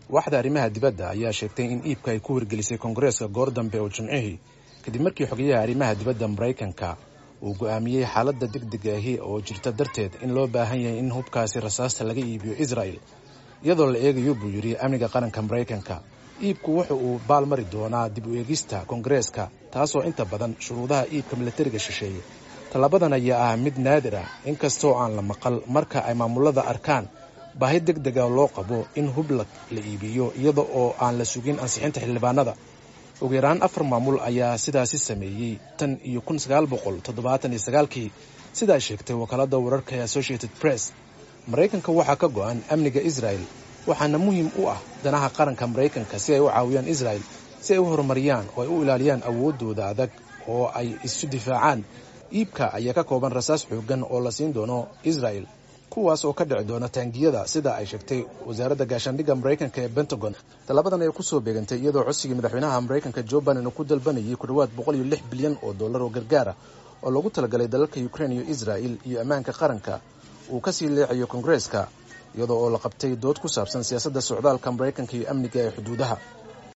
waaxda arrimaha dibadda ayaa sheegtay in iibka ay ku wargelisay koongareeska goor dambe oo jimcihii kadib markii xogayaha arrimaha dibadda maraykanka uu go'aamiyey xaaladda degdeg ahi oo jirta darteed in loo baahan yahay in hubkaasi rasaasta laga iibiyo israel iyadoo la eegayo buu yidhi amniga qaranka maraykanka iibku wuxa uu baalmari doonaa dib u eegista koongareeska taasoo inta badan shuruudaha iibka milatariga shisheeye tallaabadan ayaa ah mid naadir ah inkastoo aan la maqal marka ay maamulada arkaan baahi deg dega loo qabo in hub la iibiyo iyada oo aan la sugin ansixinta xildhibaanada ugu yaraan afar maamul ayaa sidaasi sameeyey tan iyo kun sagaal boqol toddobaatan iyo sagaalkii sidaa sheegtay wakaalada wararka ee associated press maraykanka waxaa ka go-an amniga israel waxaana muhiim u ah danaha qaranka maraykanka si ay u caawiyaan israel si ay u horumariyaan oo ay u ilaaliyaan awooddooda adag oo ay isu difaacaan iibka ayaa ka kooban rasaas xoogan oo la siin doono israel kuwaas oo ka dhici doona taangiyada sida ay sheegtay wasaaradda gaashaandhigga maraykanka ee pentagon tallaabadan ayaa kusoo beegantay iyadoo codsigii madaxweynaha maraykanka jo biden uu ku dalbanayay ku dhowaad boqol iyo lix bilyan oo dollar oo gargaara oo loogu talagalay dalalka ukrain iyo israel iyo ammaanka qaranka uu kasii leecayo koongareeska iyadoo oo la qabtay dood ku saabsan siyaasadda socdaalka maraykanka iyo amniga ee xuduudaha